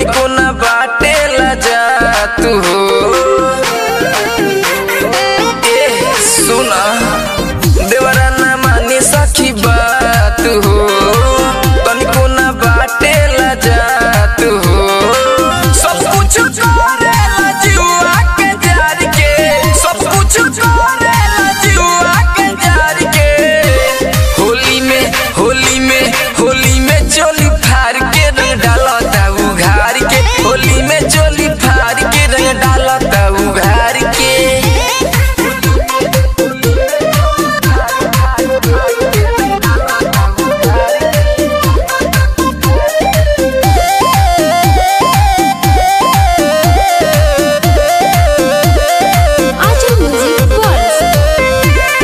तनिको ना बाटे जा तू हो ए सुना देवरा ना मानी सखी बात हो तनिको ना बाटे जा तू हो सब कुछ करेला जुआ के जार के सब कुछ करेला जुआ के जार के होली में होली में होली में चोली फार के रंग डालता उघार के होली में चोली फार के रंग डालता उघार के Ajam Music World.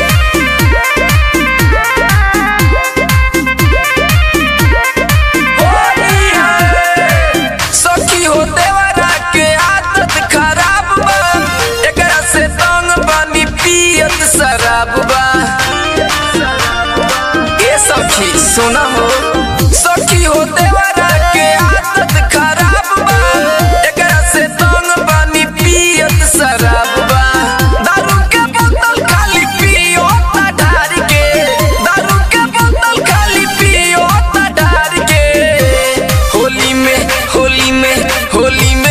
सखी हो देवरा के आदत खराब बा एकरा से तंग बानी पियत शराब बा ए सखी सुना हो सखी हो देवरा के आदत खराब बा एकरा से तंग बानी पियत शराब बा दारू के बोतल खाली पियो ता ढार के दारू के बोतल खाली पियो ता ढार के होली में होली में होली में